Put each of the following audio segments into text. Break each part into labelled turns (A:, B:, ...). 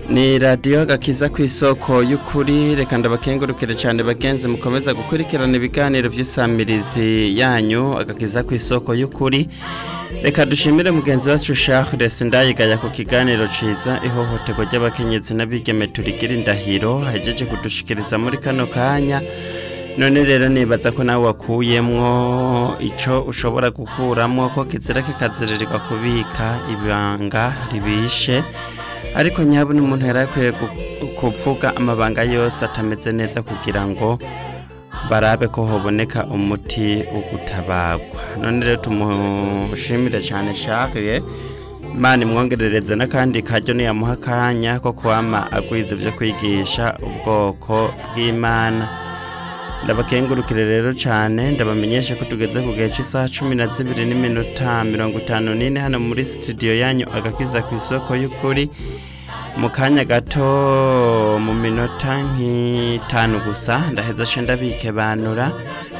A: ni radiyo gakiza ku isoko y'ukuri reka ndabakengurukire cyane bagenzi mukomeza gukurikirana ibiganiro by'isamirizi yanyu agakiza ku isoko y'ukuri reka dushimire mugenzi wacu Charles ndayigaya ku kiganiro ciza ihohoterwa ry'abakenyezi n'abigeme turigira indahiro ahejeje kudushikiriza muri kano kanya none rero nibaza ko nawe wakuyemwo ico ushobora gukuramwo ko kizira kikazirirwa kubika ibanga ribishe ariko nyabona umuntu yari akwiye kuvuga amabanga yose atameze neza kugira ngo barabe ko hoboneka umuti wo gutabagwa none rero tumushimire cyane Charles Imana imwongerereze n'akandi karyo niyamuha akanya ko kwama agwiza ibyo kwigisha ubwoko bw'Imana ndabakengurukire rero cyane ndabamenyesha ko tugeze ku gihe cy'isaha cumi na zibiri n'iminota mirongo itanu n'ine hano muri studio yanyu agakiza ku isoko y'ukuri mu kanya gato mu minota nk'itanu gusa ndaheza ce ndabikebanura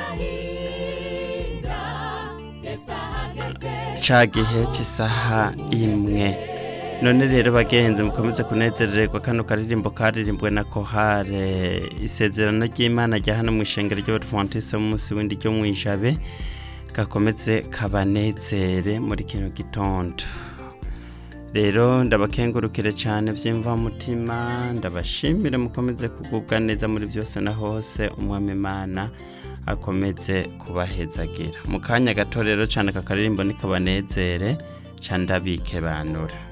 A: ca gihe cy'isaha imwe none rero bagenzi mukomeze kunezererwa kano karirimbo karirimbwe na kohare isezerano ry'imana rya hano mu ishengero ry'abadventiste munsi w'indi ryo mu ijabe gakomeze kabanezere muri kino gitondo rero ndabakengurukire cyane by'imvamutima ndabashimire mukomeze kugubwa neza muri byose na hose umwami imana akomeze kubahezagira mu kanya gato rero cyane aka karirimbo nikabanezere cyane ndabike banura